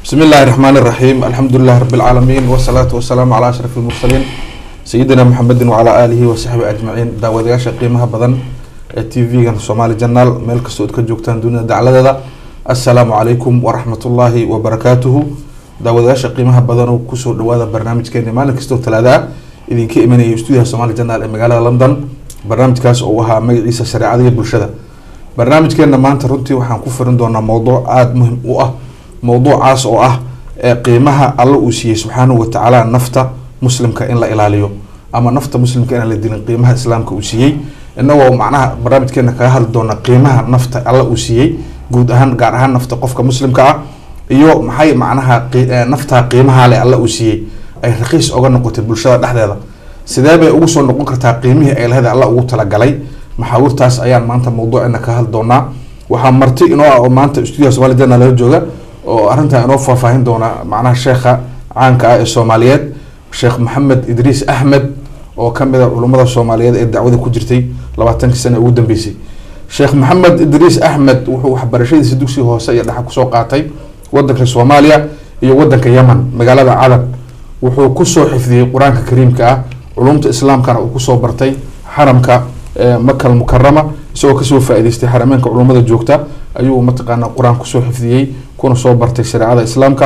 بسم الله الرحمن الرحيم الحمد لله رب العالمين والصلاة والسلام على أشرف المرسلين سيدنا محمد وعلى آله وصحبه أجمعين داودياشا قيمها بدن تي في سومالي جنال ميل كستود كجوكتان دون دعلدا السلام عليكم ورحمة الله وبركاته داودياشا قيمها بدن وكسو دوادا برنامج كيني مالك كستود ثلاثة إذن كي إماني استوديها سومالي جنال مقالة لندن برنامج كاس أوها مجلس الشريعة بالشدة برنامج كينا مانتا runtii waxaan ku firin doonaa mowduuc aada muhim u ah mowduucaas oo ah ee qiimaha alla uu siiyey subxaanahu watacaala nafta muslimka in la ilaaliyo ama nafta muslimka inaan la dilin qiimaha islaamka uu siiyey inagoo macnaha barnaamijkeena kaga hadli doona qiimaha nafta alla uu siiyey guud ahaan gaar ahaan nafta qofka muslimka ah iyo maxay macnaha naftaa qiimaha leh alla uu siiyey ay raqiis oga noqotay bulshada dhexdeeda sidee bay ugu soo noqon kartaa qiimihii ay lahayd alla ugu talagalay maxaawirtaas ayaan maanta mawduuceena ka hadli doonaa waxaa marti inoo ah oo maanta stuudiyaha somali jana lala jooga oo arrintan inoo faahfaahin doona macnaha sheekha caanka ah ee soomaaliyeed sheekh maxamed idriis axmed oo kamid a culummada soomaaliyeed ee dacwada ku jirtay labaatankii sane ugu dambeysay sheekh maxamed idriis axmed wuxuu waxbarashadiisa dugsiga hoose iyo dhexa kusoo qaatay wadanka soomaaliya iyo wadanka yemen magaalada cadab wuxuu kusoo xifdiyey qur-aanka kariimka ah culumta islaamkana uu kusoo bartay xaramka makal mukarama isagoo kasoo faa-ideystay xarameenka culummada joogta ayuu mataqaana qur-aan kusoo xifdiyey kuna soo bartay shareecada islaamka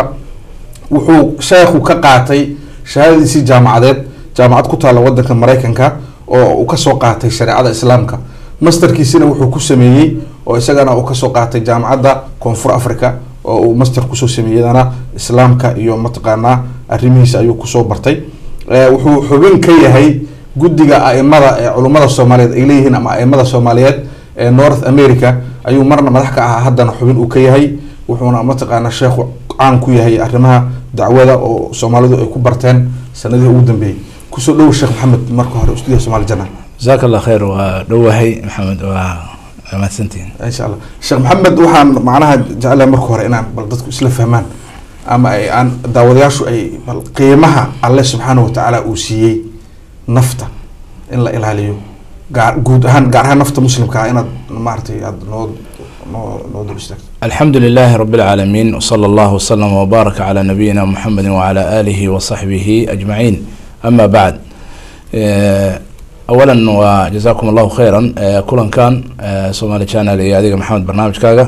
wuxuu sheekhu ka qaatay shahaadadiisii jaamacadeed jaamacad ku taalla wadanka mareykanka oo uu kasoo qaatay shareecada islaamka masterkiisina wuxuu ku sameeyey oo isagana uu kasoo qaatay jaamacadda koonfur africa oo uu master kusoo sameeyadana islaamka iyo mataqaanaa arrimihiisa ayuu kusoo bartay wuxuu xubin ka yahay guddiga aimada ee culummada soomaaliyeed ay leeyihiin ama aimada soomaaliyeed ee north america ayuu marna madax ka ahaa haddana xubin uu ka yahay wuxuuna mataqaana sheekhu caan ku yahay arrimaha dacwada oo soomaalidu ay ku barteen sanadihii ugu dambeeyey kusoo dhow sheekh maxamed marka hore stuudiyaha somaali jana jasaaka allah khayr waa dhowahay maxamed waa mahadsantihin insha allah sheekh maxamed waxaan macnaha jeclahay marka hore inaan bal dadku isla fahmaan ama ay aan daawadayaashu ay bal qiimaha alle subxaana watacaala uu siiyey nafta in la ilaaliyo gaar guud ahaan gaar ahaan nafta muslimka ah inaad maaratay aada noo noo noo dul istaagto alxamdu lilahi rab اlcaalamiin wslى اllah wslm wbaaraka calى nabiyina mxamedi wcalى alihi wasaxbihi ajmaciin ama bacd awala waa jazakum allahu khayra kulankan somali channel iyo adiga maxamed barnaamijkaaga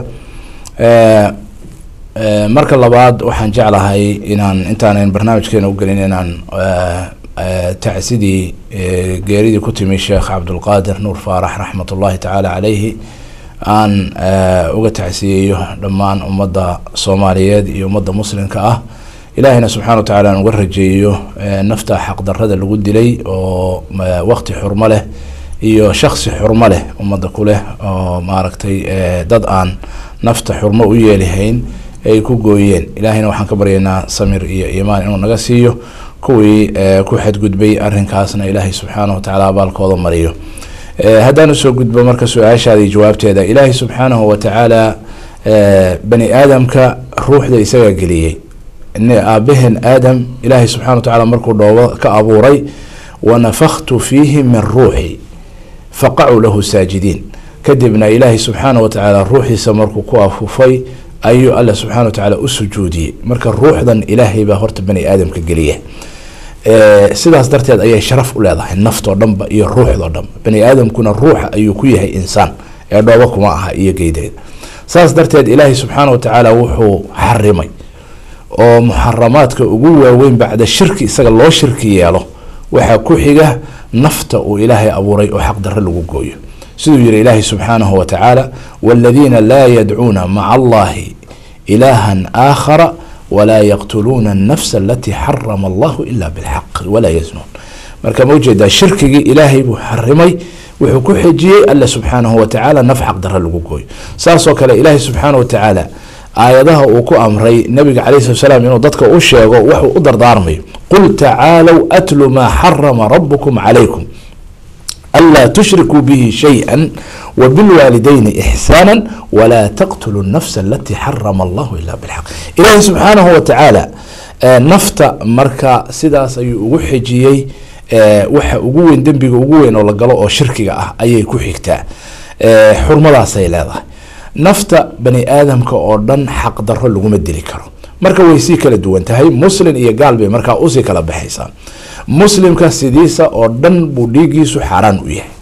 marka labaad waxaan jeclahay inaan intaanan barnaamijkeena ugelin inaan tacsidii geeridii ku timi sheekh cabdulqaadir nuur faarax raxmat ullahi tacaala caleyhi aan uga tacsiyeeyo dhammaan ummadda soomaaliyeed iyo ummadda muslimka ah ilaahina subxana wa tacala aan uga rajeeyo nafta xaqdarada lagu dilay oo waqti xurmo leh iyo shaksi xurmo leh ummadda ku leh oo maaragtay dad aan nafta xurmo u yeelihayn ay ku gooyeen ilaahayna waxaan ka baryaynaa samir iyo iimaan inuu naga siiyo kuwii ku xadgudbay arrinkaasna ilaahay subxaanahu watacaala abaalkooda mariyo haddaan usoo gudbo marka su-aashaadii jawaabteeda ilaahay subxaanahu watacaala bani aadamka ruuxda isagaa geliyey aabaheen aadam ilaahay subxana watacaala markuu dhoobo ka abuuray wanafaktu fiihi min ruuxi faqacuu lahu saajidiin kadibna ilaahay subxaana watacaala ruuxiisa markuu ku afufay ayuu alle subxana watacaala u sujuudiyey marka ruuxdan ilaahay baa horta bani aadamka geliya sidaas darteed ayay sharaf u leedahay naftoo dhanba iyo ruuxdoo dhanba bani aadamkuna ruuxa ayuu ku yahay insaan ee dhoobo kuma aha iyo geydeed saas darteed ilaahay subxaana watacaala wuxuu xarimay oo muxaramaadka ugu waaweyn bacda shirki isaga loo shirki yeelo waxaa ku xiga nafta uu ilaahay abuuray oo xaqdarro lagu gooyo siduu yihi ilaahay subxaanahu watacaala waladiina laa yadcuuna maca allahi ilaahan aakhara walaa yaqtuluuna annafsa alatii xarama allahu ila bilxaq walaa yaznuun marka ma ujeedaa shirkigii ilaahay buu xarimay wuxuu ku xejiyey alle subxaanahu watacaala naf xaqdarro lagu gooyo saasoo kale ilaahay subxaana watacaala aayadaha uu ku amray nabiga calay slat slaam inuu dadka u sheego waxuu u dardaarmayo qul tacaalow atlu maa xarama rabukum calaykum anlaa tushrikuu bihi shayئa wabilwaalidayni ixsaana walaa taqtuluu nafsa alatii xarama allahu ila bilxaq ilaahi subxaanahu watacaala nafta marka sidaas ayuu ugu xejiyey waxa ugu weyn dembiga ugu weyn oo la galo oo shirkiga ah ayay ku xigtaa xurmadaasay leedahay nafta bani aadamka oo dhan xaq daro laguma dili karo marka way sii kala duwan tahay muslin iyo gaal bay markaa usii kala baxaysaa muslimka sidiisa oo dhan buu dhiigiisu xaaraan u yahay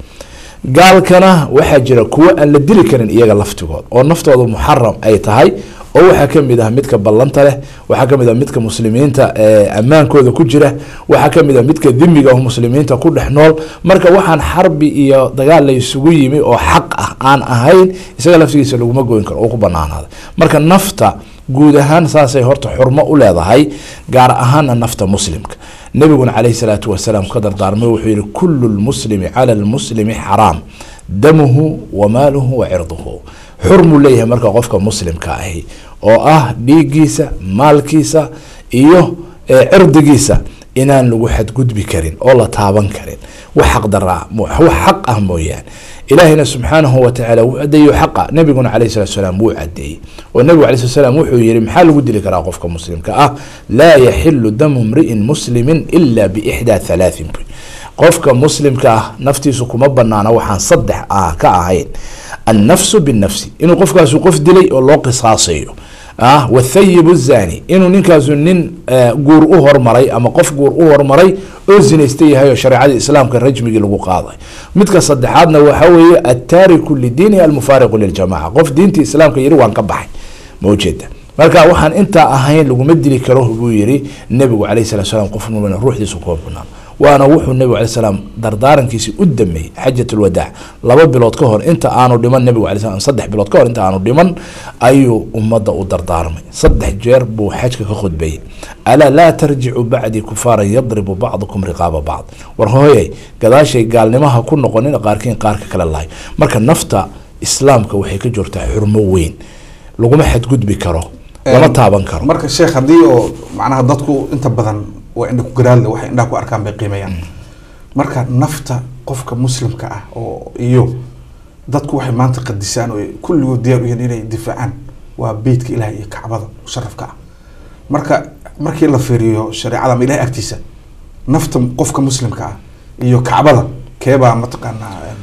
gaalkana waxaa jira kuwo aan la dili karin iyaga laftigood oo naftooda muxaram ay tahay oo waxaa kamid ah midka ballanta leh waxaa kamid ah midka muslimiinta ammaankooda ku jira waxaa kamid ah midka dimiga oo muslimiinta ku dhex nool marka waxaan xarbi iyo dagaal la isugu yimi oo xaq ah aan ahayn isaga laftigiisa laguma goyn karo oo ku banaanaaday marka nafta guud ahaan saasay horta xurmo u leedahay gaar ahaana nafta muslimka nabiguna caleyhi salaatu wasalaam ka dardaarmay wuxuu yihi kulu lmuslimi cala lmuslimi xaraam damuhu wa maaluhu wa cirduhu xurmuu leeyahay marka qofka muslimka ahi oo ah dhiiggiisa maalkiisa iyo cirdigiisa inaan lagu xadgudbi karin oo la taaban karin wax xaqdaraa wax xaq ah mooyaane ilaahina subxaanahu watacaala wuu cadeeyo xaqa nabiguna caleyhi salatu salaam wuu cadeeyey oo nabigu alay slat slam wuxuu yihi maxaa lagu dili karaa qofka muslimka ah laa yaxilu damu mri'in muslimin ila biixdaa halaatin qofka muslimka ah naftiisu kuma banaana waxaan saddex ah ka ahayn annafsu binafsi inuu qofkaasu qof dilay oo loo qisaasayo ah wathayibu zani inuu ninkaasu nin guur u hormaray ama qof guur u hormaray oo zinaysta yahay oo shareecadii islaamka rajmigii lagu qaaday midka saddexaadna waxa weeye attaariku lidiini almufaariqu liljamaca qof diintii islaamka yiri waan ka baxay ma ujeeda marka waxaan intaa ahayn laguma dili karo buu yiri nabigu alayh salat slam qof mumin ruuxdiisu kuma banaan waana wuxuu nabigu alay slam dardaarankiisi u dameeyey xajat lwadaac laba bilood ka hor inta aanu dhiman nabigu alay slam saddex bilood ka hor inta aanu dhiman ayuu ummadda u dardaarmay saddex jeer buu xajka ka khudbeeyey alaa laa tarjicu bacdii kufaaran yadribu bacdukum riqaaba bacd war hooyey gadaashay gaalnimaha ku noqonin qaarkiin qaarka kale lahay marka nafta islaamka waxay ka joogtaa xurmo weyn laguma xadgudbi karo lama taaban karo marka sheekh haddii oo macnaha dadku inta badan waa indha ku garaadle waxay indhaha ku arkaan bay qiimeeyaan marka nafta qofka muslimka ah oo iyo dadku waxay maanta qadisaan oo kulligood diyaar u yihiin inay difaacaan waa beytka ilahay iyo kacbada musharafka ah marka markii la fiiriyo shareecada ama ilahay agtiisa nafta qofka muslimka ah iyo kacbada keebaa mataqaanaa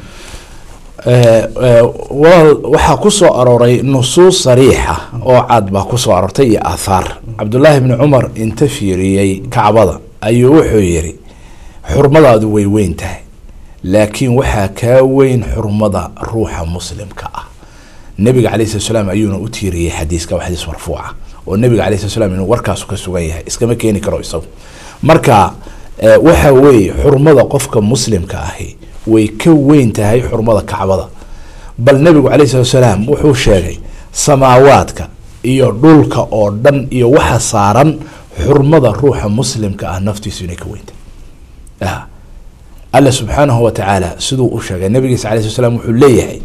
waxaa kusoo arooray nusuus sariixa oo cad baa kusoo aroortay iyo aathaar cabdullaahi bni cumar inta fiiriyey kacbada ayuu wuxuu yiri xurmadaadu way weyn tahay laakiin waxaa kaa weyn xurmada ruuxa muslimka ah nabiga calay slat slaam ayuuna u tiiriyey xadiiska waa xadiis marfuuca oo nabiga calay slat slam inuu warkaasu ka sugan yahay iskama keeni karo isagu marka waxa weeye xurmada qofka muslimka ahi way ka weyn tahay xurmada kacbada bal nabigu caleyh salatu salaam wuxuu sheegay samaawaadka iyo dhulka oo dhan iyo waxa saaran xurmada ruuxa muslimka ah naftiisu inay ka weyntahay alla subxaanahu watacaala siduu u sheegay nabigiisa alay slat slam wuxuu leeyahay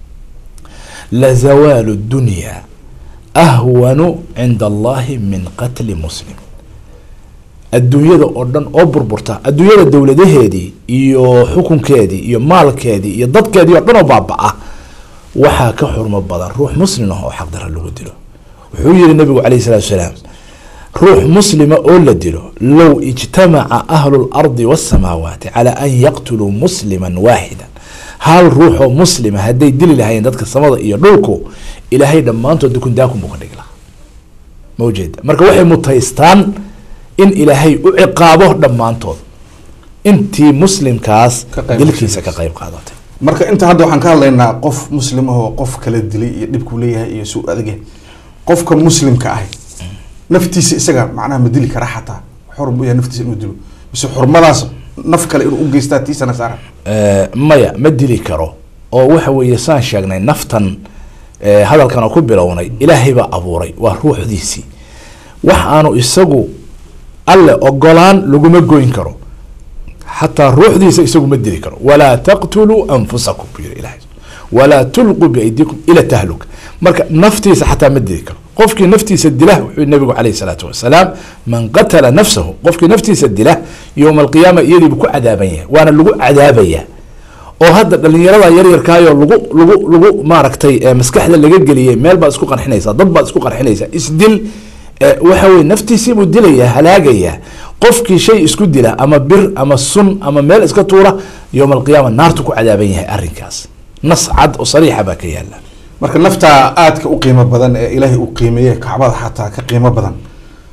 lazawaalu dunya ahwanu cinda allahi min qatli muslim adduunyada oo dhan oo burburta adduunyada dowladaheedii iyo xukunkeedii iyo maalkeedii iyo dadkeedii oo dhan oo baaba-a waxaa ka xurmo badan ruux muslim ah oo xaqdara lagu dilo wuxuu yihi nabigu calayh salatu salaam ruux muslima oo la dilo low ijtamaca ahlu lardi wasamaawaati calaa an yaqtuluu musliman waaxida hal ruuxoo muslima hadday dili lahayen dadka samada iyo dhulku ilaahay dhammaantood dukundaakun buu ka dhigi lahaa ma ujeeda marka waxay mutaystaan in ilaahay u ciqaabo dhammaantood intii muslimkaas dilkiisa ka qeyb qaadatay marka inta hadda waxaan ka hadlaynaa qof muslim ahoo qof kala dilay iyo dhibkuu leeyahay iyo suu adagyahay qofka muslimka ahi naftiisa isaga macnaha ma dili karaa xataa xor u yahay naftiisa inuu dilo mise xurmadaas naf kale inuu ugeystaa tiisana saaran maya ma dili karo oo waxa weeye saan sheegnay naftan hadalkan oo ku bilownay ilaahay baa abuuray waa ruuxdiisii wax aanu isagu alle ogolaan laguma goyn karo xataa ruuxdiisa isagu ma dili karo walaa taqtuluu anfusakum buu yiri ilahay walaa tulquu biaydikum ila tahluka marka naftiisa xataa ma dili karo qofkii naftiisa dila wuxuu nabigu caleyh salaatu wasalaam man qatala nafsahu qofkii naftiisa dila yowma alqiyaama iyadiibu ku cadaaban yahay waana lagu cadaabayaa oo hadda dhalinyarada yaryarkaayo lagu lagu lagu maaragtay maskaxda laga geliyay meel baad isku qarxinaysaa dad baad isku qarxinaysaa isdil waxa weye naftiisiibuu dilaya halaagaya qofkii shay isku dila ama bir ama sun ama meel iska tuura yowma alqiyaama naartu ku cadaaban yahay arrinkaas nas cad oo sariixa baa ka yaala marka naftaa aadka u qiimo badan ee ilaahay uu qiimeeye kacbada xataa ka qiimo badan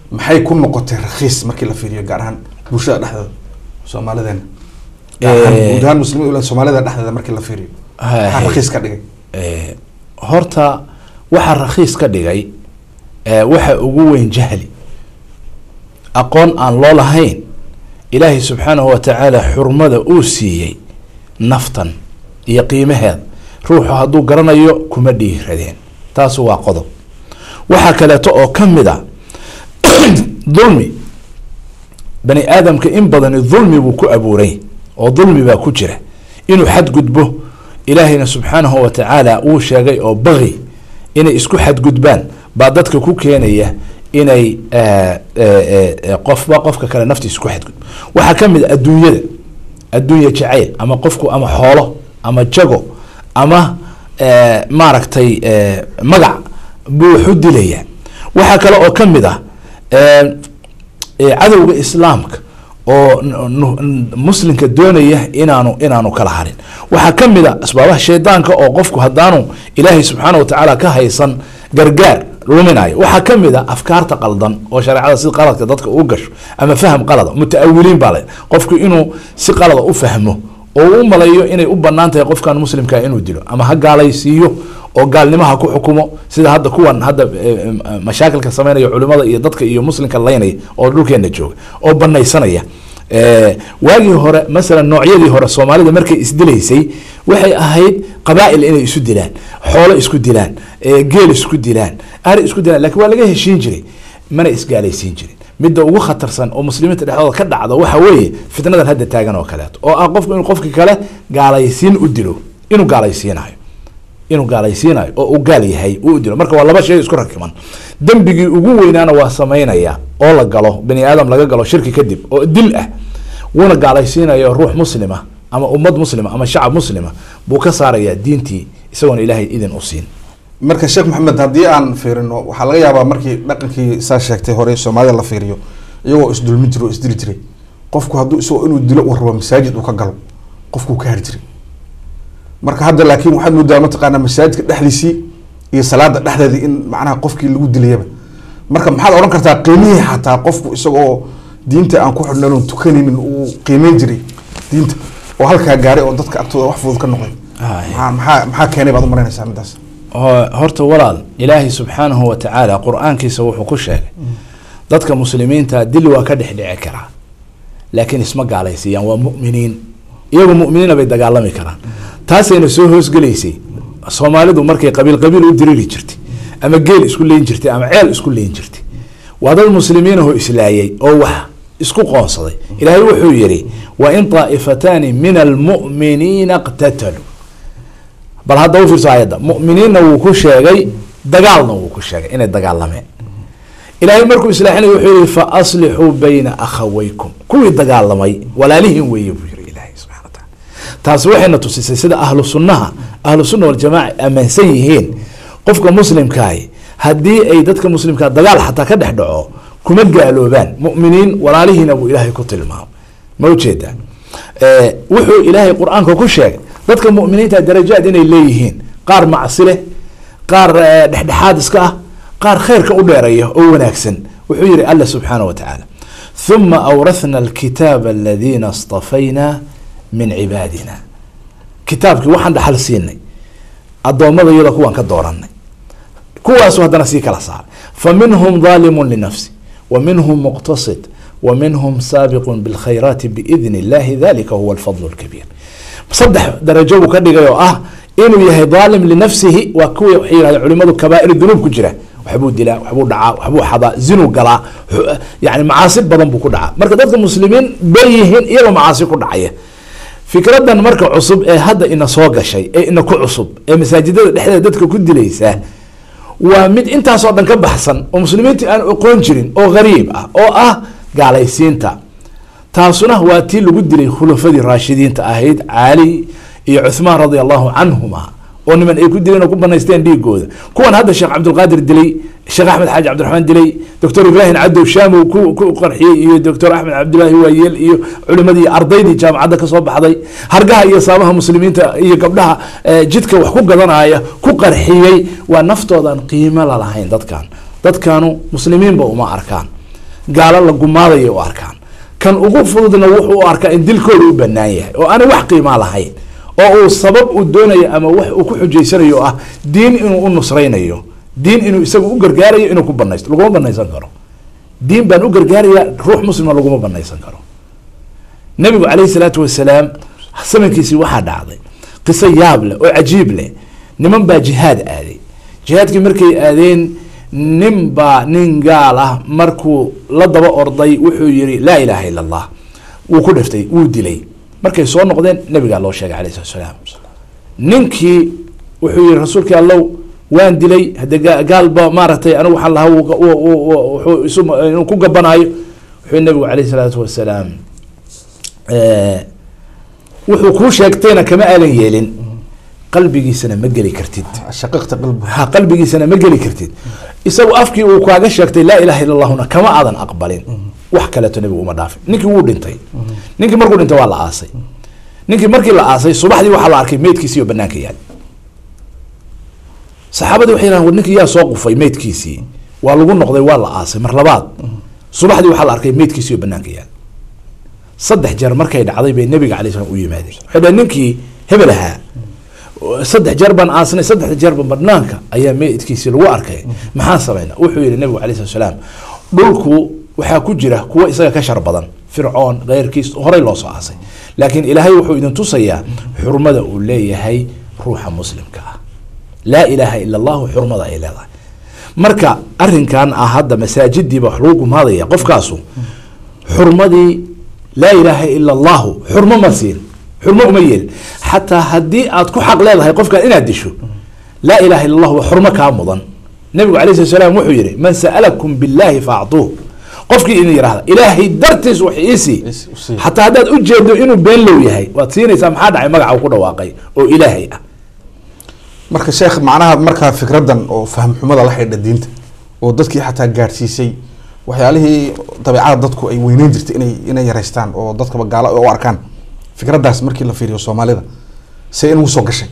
maxay ku noqotay rakhiis markii la fiiriyo gaar ahaan bulshada dhexdeeda soomaalideena gaar ahaan Eh. guud ahaan muslimiin soomaalida dhexdeeda markii la fiiriyo maxaa Hay. rakhiis ka dhigay Eh, horta waxaa rakhiis ka dhigay eh, waxa ugu weyn jahli aqoon aan loo lahayn ilaahay subxaanahu wa tacaala xurmada uu siiyey naftan iyo qiimaheeda ruuxu hadduu garanayo kuma dhiiradeen taasu waa qodob waxaa kaleeto oo ka mid a dulmi bani aadamka in badani dulmi buu ku abuuray oo dulmi baa ku jira inuu xadgudbo ilaahayna subxaanahu wa tacaala uu sheegay oo baqi inay isku xadgudbaan baa dadka ku keenaya inay eh, eh, eh, qofba qofka kale naftiisa ku xadgudbo waxaa ka mid a adduunyada adduunya jacayl ama qofku ama xoolo ama jago ama eh, maaragtay eh, magac buu waxu dilaya waxaa kale oo ka mid ah eh, eh, cadowga islaamka oo n- n- muslimka doonaya inaanu inaanu kala harin waxaa ka mid a asbaabaha shaydaanka oo qofku haddaanu ilaahay subxaana wa tacaala ka haysan gargaar luminayo waxaa ka mid a afkaarta qaldan oo shareecada si qaladka dadka u gasho ama faham qalada mutaawiliin baa le qofku inuu si qalada u fahmo oo u malayo inay u banaan tahay qofkan muslimka inuu dilo ama ha gaalaysiiyo oo gaalnimaha ku xukumo sida hadda kuwan hadda eh, eh, mashaakilka sameynaya culimada iyo dadka iyo muslimka laynaya oo dhulkeena jooga oo banaysanaya Eh, waagii hore masalan noocyadii hore soomaalida markay isdilaysay waxay ahayd qabaa'il inay isu dilaan xoolo isku dilaan eh, geel isku dilaan ari isku dilaan lakin waa laga heshiin jiray mana isgaalaysiin jirin midda ugu khatarsan oo muslimiinta dhexdooda ka dhacda waxa weeye fitnadan hadda taagan oo kaleeto oo ah qofku inuu qofki kale gaalaysiin u dilo inuu gaalaysiinayo inuu gaalaysiinayo oo uu gaal yahay uu u dilo marka waa laba shay isku rakiman dembigii ugu weynaana waa samaynaya oo la galo bani aadam laga galo shirki kadib oo dil ah wuuna gaalaysiinayo ruux muslima ama ummad muslima ama shacab muslima buu ka saaraya diintii isagoon ilaahay idin u siin marka sheekh maxamed haddii aan fiirino waxaa laga yaabaa markii dhaqankii saa sheegtay hore soomaalida la fiiriyo iyagoo isdulmi jiro o isdili jiray qofku hadduu isagoo inuu dilo uu rabo masaajid uu ka galo qofkuu ka hari jiray marka hadda laakiin waxaad moodaa mataqaanaa masaajidka dhexdiisii iyo salaada dhexdeedii in macnaha qofkii lagu dilayaba marka maxaad odhan kartaa qiimihii xataa qofku isagoo diinta aan ku xidhnan oon tukanaynin uu qiimeyn jiray diinta oo halkaa gaaray oo dadka agtooda wax fudud ka noqday maxaa maxaa maxaa keenay baad u malaynaysaa midaas Ho- horta walaal ilaahay subxaanahu wa tacaala qur-aankiisa wuxuu ku sheegay dadka muslimiinta dil waa ka dhex dhici karaa laakiin isma gaalaysiiyaan waa mu'miniin iyagu mu'miniina bay dagaalami karaan taasayna soo hoosgelaysay soomaalidu markay qabiil qabiil u diriri jirtay ama geel isku leyn jirtay ama ceel isku leyn jirtay waa dad muslimiinahoo islaayay oo wax isku qoonsaday ilaahay wuxuu yidhi wa in taa'ifataani min almu'miniina iqtataluu bal hadda u fiirso ayadda mu'miniinna wuu ku sheegay dagaalna wuu ku sheegay inay dagaalameen ilaahay markuu islaaxinayo wuxuu yihi fa aslixuu bayna akhawaykum kuwii dagaalamay walaalihiin weeye buu yihi ilaahay subxana wa taala taasi waxayna tusisay sida ahlu sunnaha ahlu sunna waljamaaca aaminsan yihiin qofka muslimkaahi haddii ay dadka muslimkaa dagaal xataa ka dhex dhaco kuma gaaloobaan mu'miniin walaalihiina buu ilaahay ku tilmaamay ma ujeedaa Eh, wuxuu ilaahay qur-aanka ku sheegay dadka mu'miniinta darajaad inay leeyihiin qaar macsi leh qaar eh, dhexdhexaad iska ah qaar khayrka u dheeraya oo wanaagsan wuxuu yihi alla subxaana wa tacaala ثuma awrathna alkitaaba aladiina اstafayna min cibaadina kitaabkii waxaan dhaxal siinay addoommada iyada kuwaan ka dooranay kuwaasu haddana sii kala saaray faminhum ظaalimu linafsi وminhum muqtasid وminhum saabiqu bاlkhayraati biidn اllahi dalika huwa alfadl اlkabiir saddex darajo buu ka dhigay oo ah inuu yahay daalim linafsihi waa kuwii waxay yihahdeen culimadu kabaa'ir dunuub ku jira waxbuu dilaa waxbuu dhacaa waxbuu xadaa zinuu galaa xu- yani macaasi badan buu ku dhacaa marka dadka muslimiin bay yihiin iyagoo macaasi ku dhacaya fikradan marka cusub ee hadda ina soo gashay ee ina ku cusub ee masaajidada dhexdeeda dadka ku dilaysa waa mid intaasoo dhan ka baxsan oo muslimiinta aan aqoon jirin oo gariib ah oo ah gaalaysiinta taasuna waa tii lagu dilay khulafadii raashidiinta ahayd cali iyo cuthmaan radia allahu canhuma oo niman ay ku dileen oo ku banaysteen dhiigooda kuwan hadda sheekh cabdulqaadir dilay sheekh axmed xaaji cabdiraxmaan dilay doctor ibraahim cadow shaamow ku ku qarxiyey iyo doctor axmed cabdilaahi waayeel iyo culimadii ardaydii jaamacadda kasoo baxday hargaha iyo saabaha muslimiinta iyo gabdhaha eh, jidka wax ku gadanaya ku qarxiyey waa naftoodan qiimo lalahayn dadkan dadkanu muslimiinba uma arkaan gaalo la gumaadayo u arkaan kan ugu fududna wuxuu u arkaa in dilkooda u banaan yahay oo aanay wax qiimaa lahayn oo uu sabab uu doonayo ama wax uu ku xujaysanayo oo ah diin inuu u nusraynayo diin inuu isagu u gargaarayo inuu ku banaysto laguma banaysan karo diin baan u gargaaraya ruux muslima laguma banaysan karo nabigu calayhi salaatu wasalaam samankiisii waxaa dhacday qiso yaab leh oo cajiib leh niman baa jihaad aaday jihaadkii markay aadeen nin baa nin gaal ah markuu la daba orday wuxuu yihi laa ilaaha ila allah wuu ku dhiftay wuu dilay markay soo noqdeen nabigaa loo sheegay alayh salatu salaam ninkii wuxuu yihi rasuulkii allow waan dilay hade gaalba maaragtay anigu waxaan lahaa wuxuu isu inuu ku gabanaayo wuxuu nabigu alayh salaatu wasalaam wuxuu kuu sheegtayna kama aadan yeelin qalbigiisana ma geli kartid shaqiqta qalbi ha qalbigiisana ma geli kartid isagu afkii uu kaaga sheegtay laa ilaha illa allahuna kama aadan aqbalin wax kaleeto nebigu uma dhaafin ninkii wuu dhintay ninkii markuu dhintay waa la aasay ninkii markii la aasay subaxdii waxaa la arkay meydkiisii oo banaanka yaal saxaabadii waxay yidhahan war ninkii yaa soo qufay meydkiisii waa lagu noqday waa la aasay mar labaad subaxdii waxaa la arkay meydkiisii oo banaanka yaal saddex jeer markay dhacday bay nabiga alay slam u yimaadeen waxay dhaheen ninkii hebel ahaa saddex jeer baan aasnay saddexda jeerba banaanka ayaa meydkiisii lagu arkay maxaan samayna wuxuu yihi nabigu alay slat slaam dhulku waxaa ku jira kuwa isaga ka shar badan fircoon keyrkiis horey loo soo aasay laakiin ilaahay wuxuu idin tusayaa xurmada uu leeyahay ruuxa muslimka ah laa ilaaha ila allahu xurmada ay leedahay marka arinkan ah hadda masaajidiiba wax lagu gumaadaya qofkaasu xurmadii laa ilaaha ila allahu xurmo ma siin xurmo uma yeelin xataa haddii aad ku xaq leedahay qofkan inaad disho laa ilaha illa allah waa xurmo kaa mudan nabigu alay slat slaam wuxuu yihi man sa'alakum billahi faactuuh qofkii idin yihahda ilaahay dartiis wax iisii xataa haddaad ujeedo inuu been low yahay waad siinaysaa maxaa dhacay magaca uu ku dhawaaqay oo ilaahay ah marka sheekh macnaha markaa fikradan oo fahm xumada la xidha diinta oo dadkii xataa gaadhsiisay waxyaalihii dabeecada dadku ay weyneyn jirtay inay inay yareystaan oo dadkaba gaalo u arkaan fikraddaas markii la fiiriyo soomaalida se in ugu soo gashay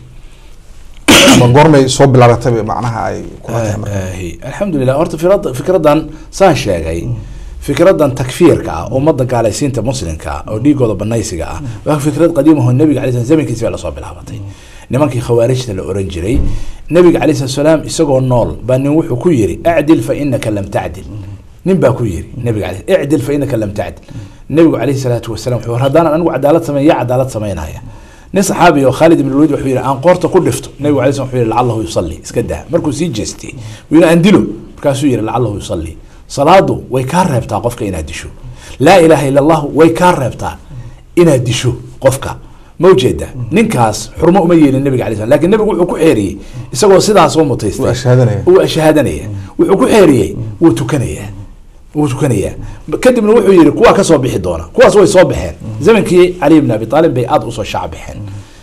ma goormay soo bilaabatay macnaha ay kula tahay marka alxamdulilah horta firad fikradan saan sheegay fikradan takfiirka ah ummadda gaalaysiinta muslimka ah oo dhiigooda banaysiga ah waa fikrad qadiimaho nabiga alay slam zamankiisi baa lasoo bilaabatay nimankii khawaarijta la oran jiray nabiga alay slat salaam isagoo nool baa nin wuxuu ku yiri acdil fa inaka lam tacdil nin baa ku yiri nabiga ale icdil fa inaka lam tacdil nabigu alayhi salaatu wasalam wuxuu haddaanan anigu cadaalad sameyn yaa cadaalad samaynaya nin saxaabi oo khaalid ibn lwid wuxuu yihi aan qoorta ku dhifto nabigu alay slam wuxuu yihi lacalahu yusalli iska dah markuu sii jeestay wuu yihi aan dilo markaasuu yihi lacalahu yusalli salaadu way kaa reebtaa qofka inaad disho laa ilaaha ila allahu way kaa reebtaa inaad disho qofka ma ujeeda ninkaas xurmo uma yeelin nabiga alay slam lakin nabigu wuxuu ku xeeriyey isagoo sidaas oo mutaystay Wuu ashhaadanaya. wuu ashhaadanaya wuxuu ku xeeriyey wuu tukanayaa wuu tukanayaa kadibna wuxuu yihi kuwaa kasoo bixi doona kuwaas way soo baxeen zamankii cali bn abi aalib bay aada usoo shac baxeen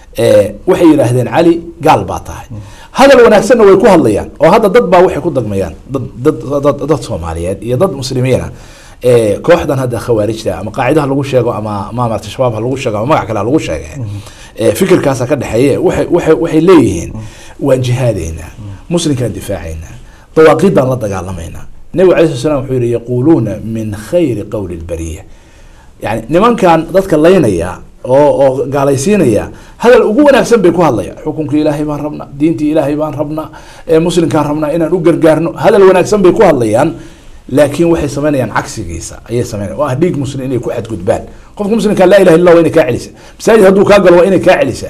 waxay yidhaahdeen cali gaal baa tahay hadal wanaagsanna way ku hadlayaan oo hadda dad baa waxay ku dagmayaan dad dad dad dad soomaaliyeed iyo dad muslimiina kooxdan hadda khawaarijta ama qaacidaha lagu sheego ama ma marata shabaab ha lagu sheego ama magac kale ha lagu sheege fikirkaasa ka dhexeeye waxay waxay waxay leeyihiin waan jihaadeynaa muslimkaan difaacaynaa dawaaqiiddaan la dagaalamaynaa nabigu alay slat slam wuxuu yihi yaquuluuna min khayri qowli lbariya yani nimankan dadka laynaya oo oo gaalaysiinaya hadal ugu wanaagsan bay ku hadlayaan xukunkii ilaahay baan rabnaa diintii ilaahay baan rabnaa muslimkaan rabnaa inaan u gargaarno hadal wanaagsan bay ku hadlayaan laakiin waxay sameynayaan cagsigiisa ayay sameynaya oo ah dhiig muslim inay ku xadgudbaan qofka muslimka laa ilaha illa waa inay kaa celisa masaajid hadduu kaa galo waa inay kaa celisa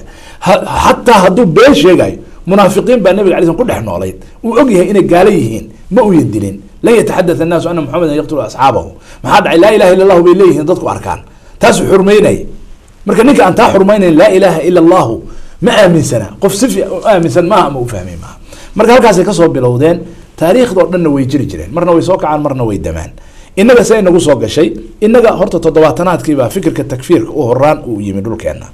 xataa hadduu been sheegayo munaafiqiin baa nabiga alay slam ku dhex noolayd uu og yahay inay gaalo yihiin ma uyan dilin lan yataxadath annaasu ana muxamedan yaqtulu asxaabahu maxaa dhacay laa ilaha illa allahu bay leeyihiin dadku arkaan taasuu xurmeynaya marka ninka aan taa xurmaynayn laa ilaaha ila allahu ma aaminsana qof si fi u aaminsan maaha ama u fahmay maaha marka halkaasay kasoo bilowdeen taariikhdao dhanna way jiri jireen marna way soo kacaan marna way damaan inaga se inagu soo gashay inaga horta toddobaatanaadkiibaa fikirka takfiirka u horaan uu yimi dhulkeena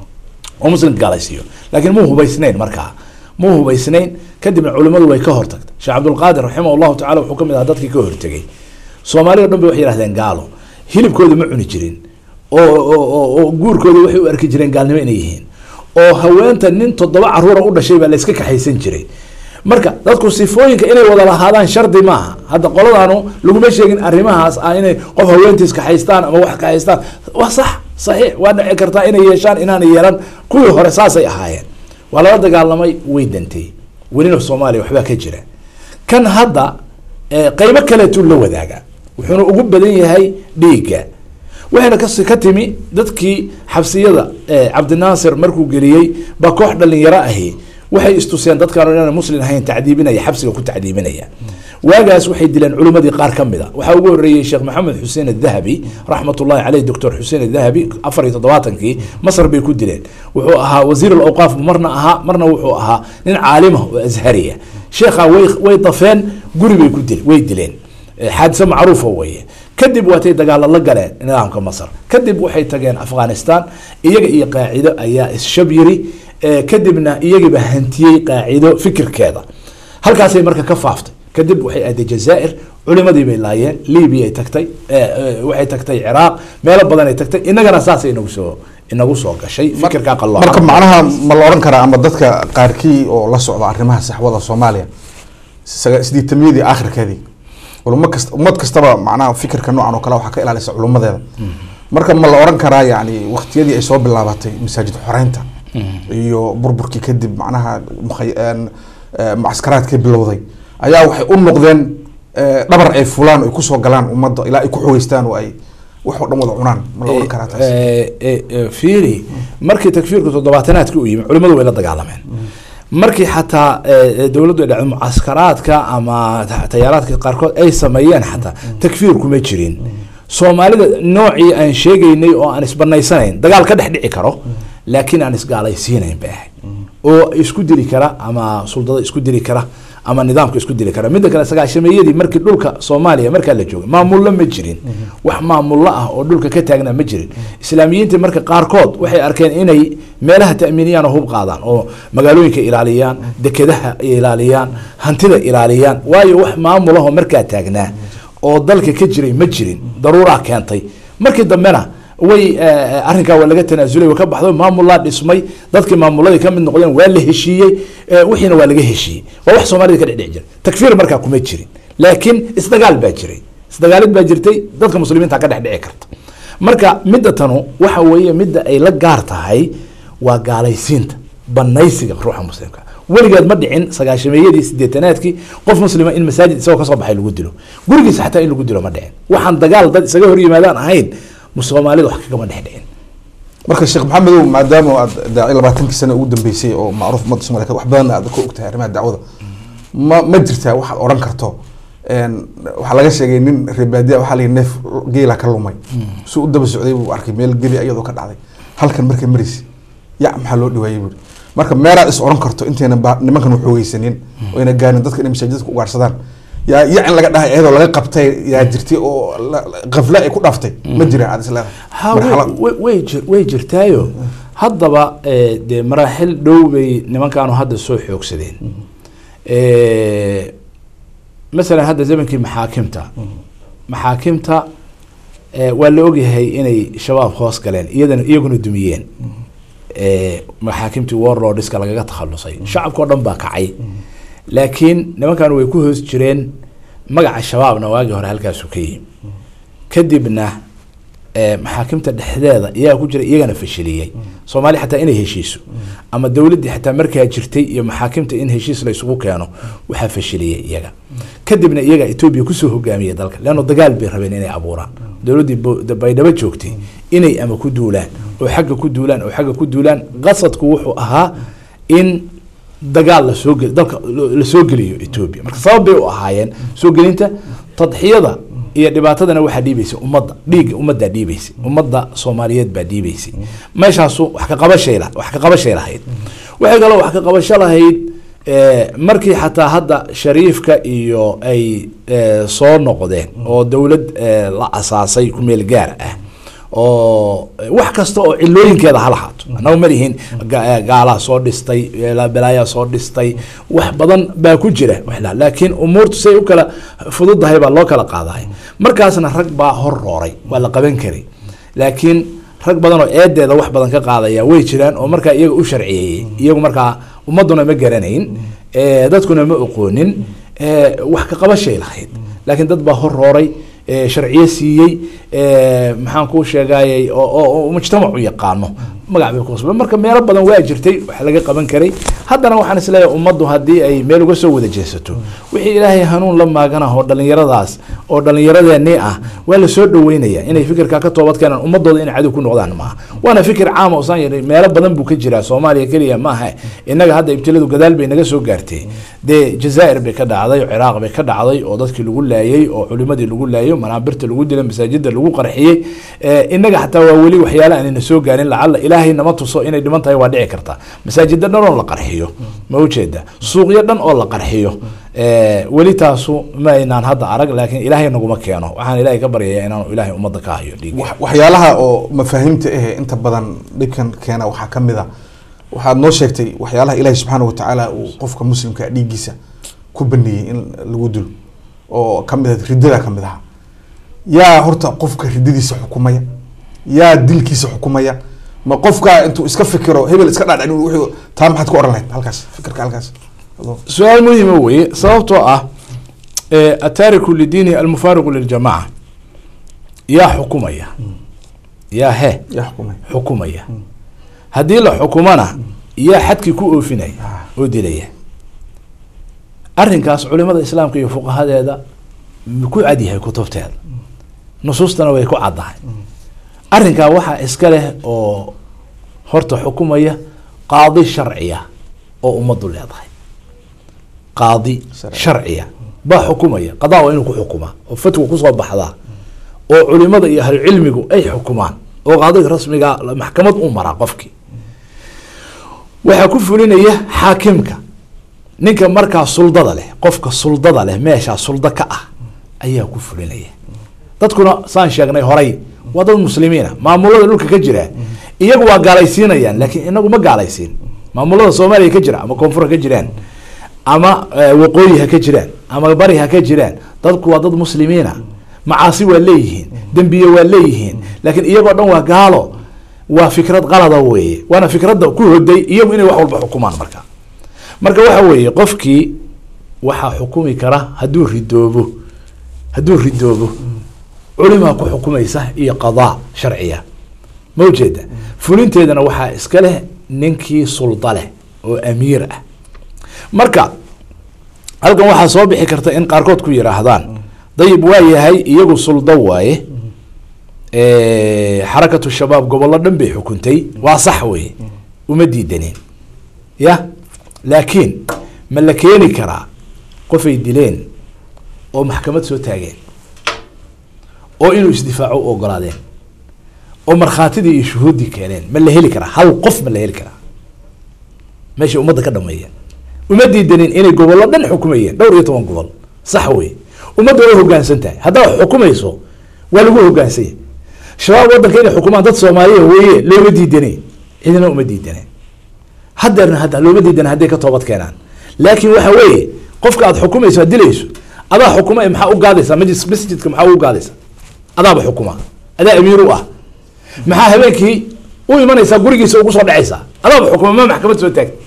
oo muslimka gaalaysiiyo laakiin muu hubaysnayn markaa muu hubaysnayn kadibna culimadu way ka hortagtay sheekh cabdulqaadir raximah allahu tacala wuxuu kamid ahaa dadkii ka hortegay soomaalida dhan ba waxay yihahdeen gaalo hilibkooda ma cuni jirin oo oo guurkooda waxay u arki jireen gaalnimo inay yihiin oo haweenta nin toddoba caruura u dhashay baa layska kaxaysan jiray marka dadku sifooyinka inay wada lahaadaan shardi maaha hadda qoladaanu laguma sheegin arrimahaas ah inay qof haweentiis ka haystaan ama wax ka haystaan waa sax saxiix waa dhici kartaa inay yeeshaan inaanay yeelan kuwii hore saasay ahaayeen waa lala dagaalamay way dantay welina soomaaliya waxbaa ka jira kan hadda qeybo kaleetuu la wadaaga wuxuuna ugu badan yahay dhiigga waxayna kas ka timi dadkii xabsiyada cabdinaasir markuu geliyey baa koox dhalinyaro ahi waxay istuseen dadkaan inaan muslim ahayn tacdiibinaya xabsiga ku tacdiibinaya waagaas waxay dileen culimmadii qaar ka mid a waxaa ugu horreeyey sheekh maxamed xuseen adahabi raxmat ullahi caleyh doctor xuseen adahabi afar iyo toddobaatankii masr bay ku dileen wuxuu ahaa wasiir alawqaaf marna ahaa marna wuxuu ahaa nin caalimah oo ashariya sheekha way way dafeen guri bay ku dil way dileen xaadise macruufa weeye kadib waatay dagaalo la galeen nidaamka masr kadib waxay tageen afghanistan iyaga iyo qaacido ayaa isshab yiri kadibna iyagiiba hantiyey qaacido fikirkeeda halkaasay marka ka faaftay kadib waxay aaday jazaair culimadii bay laayeen libya ay tagtay waxay tagtay ciraaq meelo badan ay tagtay inagana saasay inagu soo inagu soo gashay fikirkaa qaloocan marka macnaha ma la odhan karaa ama dadka qaarkii oo la socda arrimaha saxwada soomaaliya sideetamiyadii aakhirkeedii culimo kasta ummad kastaba macnaha fikirka noocan oo kale waxaa ka ilaalisa culumadeeda marka ma la odhan karaa yani waktiyadii ay soo bilaabatay masaajid xoreynta iyo burburkii kadib macnaha macaskaraadkii bilowday ayaa waxay u noqdeen dhabar ay fulaan ay kusoo galaan ummadda ilaa ay ku xogeystaan oo ay wax oo dhan wada cunaan ma la odhan karaa taas fiiri markii takfiirka toddobaatanaadki u yimi culimadu way la dagaalameen markii xataa dowladdu ay dhacdo mucaskaraadka ama tayaaraadka qaarkood ay sameeyeen xataa takfiir kuma jirin soomaalida noocii aan sheegaynay oo aan isbanaysanayn dagaal ka dhex dhici karo laakiin aan isgaalaysiinayn bay ahayd oo isku dili kara ama suldada isku dili kara ama nidaamka isku dili kara midda kale sagaashameeyadii markii dhulka soomaaliya markaa la joogay maamullo ma jirin wax maamullo ah oo dhulka ka taagnaa ma jirin islaamiyiinta marka qaarkood waxay arkeen inay meelaha ta'miiniyaan oo hub qaadaan oo magaalooyinka ilaaliyaan dekedaha ilaaliyaan hantida ilaaliyaan waayo wax maamulaho markaa taagnaa oo dalka ka jiray ma jirin daruuraa keentay markii dambena way arrinkaa waa laga tanaasulay way ka baxdo maamulaa dhismay dadkii maamuladii kamid noqdeen waa la heshiiyey wixiina waa laga heshiiyey waa wax soomaalida ka dhexdheci jira takfiir markaa kuma jirin laakiin isdagaal baa jiray isdagaalid baa jirtay dadka muslimiinta ka dhex dhici karta marka midda tanu waxa weeye midda ay la gaar tahay waa gaalaysiinta banaysiga ruuxa muslimka weligeed ma dhicin sagaashameeyadii sideetanaadkii qof muslima in masaajid isagoo kasoo baxay lagu dilo gurigiisa xataa in lagu dilo ma dhicin waxaan dagaal dad isaga hor yimaadaan ahayn soomaalida wax kagama dhex dhicin marka sheekh maxamedow maadaama aad daaci labaatankii sano ugu dambeysay oo macruuf ummadda somaliyed wax badan aad ka ogtahay arrimaha dacwada ma ma jirtaa waxaad odhan karto waxaa laga sheegay nin reebaadiya waxaa layihi neef geela ka lumay su u daba socday buu arkay meel geli iyadoo ka dhacday halkan markay maraysa ya maxaa loo dhawaayey buuri marka meelaad is odhan karto intayna ba nimankan u xoogeysanin oo ayna gaarin dadka inay masaajidka ugaarsadaan yaa yacin laga dhahay iyadoo laga qabtay yaa jirtay oo kafle ay ku dhaftay ma jiraan aad isleedahay way jir way jirtaayo haddaba dee maraaxil dhow bay nimankaanu hadda soo xoogsadeen masalan hadda zamankii maxaakimta maxaakimta waa la ogyahay inay shabaab hoos galeen iyadana iyaguna dumiyeen maxaakimtii warlordska lagaga takhalusay shacabka o dhan baa kacay laakiin nimankan way ku hoos jireen magaca shabaabna waagii hore halkaasu ka yimi kadibna maxaakimta dhexdeeda iyaga ku jira iyagana fashiliyey soomaaliya xataa inay heshiiso ama dowladdii xataa markaa jirtay iyo maxaakimta in heshiis la isugu keeno waxaa fashiliyey iyaga kadibna iyaga etoobiya kusoo hogaamiyey dalka leanno dagaal bay rabeen inay abuuraan dowladdii baydhabo joogtay inay ama ku duulaan oo xagga ku duulaan oo xagga ku duulaan qasadku wuxuu ahaa in dagaal lasoo gel dalka lasoo geliyo etoobiya marka sabab bay u ahaayeen soo gelinta tadxiyada iyo dhibaatadana waxaa dhiibaysay ummadda dhiigga ummaddaa dhiibaysay ummadda soomaaliyeed baa dhiibaysay meeshaasu wax ka qabashay wax ka qabashay lahayd waxay kaloo wax ka qabasho lahayd markii xataa hadda shariifka iyo ay soo noqdeen oo dowlad la asaasay ku meel gaar ah oo wax kasta oo cilooyinkeeda ha lahaato annagu ma lihiin gaalaa soo dhistay balaayaa soo dhistay wax badan baa ku jira laakiin umuurtu say u kala fududahay baa loo kala qaadahay markaasna rag baa hor rooray waa la qaban karay laakiin rag badan oo eedeeda wax badan ka qaadaya way jiraan oo markaa iyaga u sharciyeeyey iyagu markaa ummaduna ma garanayn Eh, dadkuna ma oqoonin Eh, wax ka qabashay lahayd laakiin dad baa horooray eh, sharciyo siiyey eh, maxaan kuu sheegayay oo- oo oo mujtamacu yaqaano magac bay kuqasba marka meelo badan waa jirtay wax laga qaban karay haddana waxaan isleeyahay ummaddu haddii ay meel uga soo wada jeesato wixii ilaahay hanuun la maagana oo dhallinyaradaas oo dhallinyaradeenii ah waa la soo dhaweynaya inay fikirkaa ka toobad keenaan ummadooda inay cadow ku noqdaan maaha waana fikir caama usaan yidhi meelo badan buu ka jiraa soomaaliya keliya maaha innaga hadda ibtiladu gadaal bay naga soo gaartay dee jazaa'ir bay ka dhacday oo ciraaq bay ka dhacday oo dadkii lagu laayey oo culimadii lagu laayey oo manaabirta lagu dilay masaajida lagu qarxiyey Eh, innaga xataa waa weli waxyaala aanayna soo gaarin lacalla ilaahay nama tuso inay dhiman tahay waa dhici karta masaajida dhan oo la qarxiyo ma ujeeda suuqyo dhan oo la qarxiyo Eh, weli taasu ma aynaan hadda arag laakiin ilaahay naguma keeno waxaan ilaahay ka baryayaa inaanu ilaahay ummadda ka hayo dhiig wax- waxyaalaha oo mafaahiimta ahe inta badan dhibkan keena waxaa ka mid a waxaad noo sheegtay waxyaalaha ilaahi subxaana watacaala uu qofka muslimka dhiiggiisa ku baneeyey in lagu dilo oo kamid ah riddada kamid aha yaa horta qofka riddadiisa xukumaya yaa dilkiisa xukumaya ma qofka intuu iska fikiro hebel iska dhaadhicin wuxuu taa maxaad ku oran lahayd halkaas fikirka halkaas Adoo- su-aal muhima weye sababtoo ah eh, ataariku lidiini almufaariqu liljamaca yaa xukumaya yaa he yaa xukumaya xukumaya haddii la xukumana yaa xadkii ku oofinaya oo dilaya arrinkaas culimada islaamka iyo fuqahadeeda ku cadyahay kutubteeda nusuustana way ku caddahay arrinkaa waxaa iska leh oo horta xukumaya qaadi sharciya oo ummaddu leedahay qaadi Sharci. sharciya baa xukumaya qadaa waa inuu ku xukumaa oo fatwa kusoo baxdaa oo culimada iyo ahlucilmigu ay xukumaan oo qaadiga rasmiga maxkamad u maraa qofkii waxaa ku fulinaya xaakimka ninka markaa suldada leh qofka suldada leh meeshaa suldo ka ah ayaa ku fulinaya dadkuna saan sheegnay horay waa dad muslimiina maamulada dhulka ka jira iyagu waa gaalaysiinayaan laakiin inagu ma gaalaysiin maamulada soomaaliya ka jira ama koonfur ha ka jiraan ama eh, waqooyi ha ka jiraan ama bari ha ka jiraan dadku waa dad muslimiina macaasi waa leeyihiin dembiye waa leeyihiin laakiin iyagoo dhan waa gaalo waa fikrad qalada weeye waana fikradda ku hoday iyagu inay wax walba xukumaan marka marka waxa weeye qofkii waxaa xukumi kara hadduu ridoobo hadduu ridoobo culimaa ku xukumaysa iyo qadaa sharciya ma ujeeda fulinteedana waxaa iska leh ninkii sulda leh oo amiir ah marka halkan waxaa soo bixi karta in qaarkood ku yidhaahdaan dayib waa yahay iyagu suldo waaye xarakatu shabaab gobollo dhan bay xukuntay waa sax weye uma diidanin ya laakiin ma la keeni karaa qofay dileen oo maxkamad soo taageen oo inuu isdifaaco u ogolaadeen oo markhaatidii iyo shuhuuddii keeneen ma la heli karaa hal qof ma la heli karaa meeshay ummadda ka dhameeyeen uma diidanin inay gobollo dhan xukumayeen dhowr iyo toban gobol sax wey ummadda way hogaansan tahay haddaad xukumayso waa lagu hogaansanya shabaab waddanka inay xukumaan dad soomaaliya weeye looma diidane cidina uma diidane hadeerna hadda looma diidane hadday ka toobad keenaan laakiin waxa weeye qofka aad xukumayso aad dilayso adaa xukuma ee maxaa u gaadaysaa majlis masjidka maxaa u gaadaysaa adaaba xukuma adaa amiir u ah maxaa habeenkii u imanaysaa gurigiisa ugu soo dhacaysaa adaaba xukuma ma maxkamad soo taag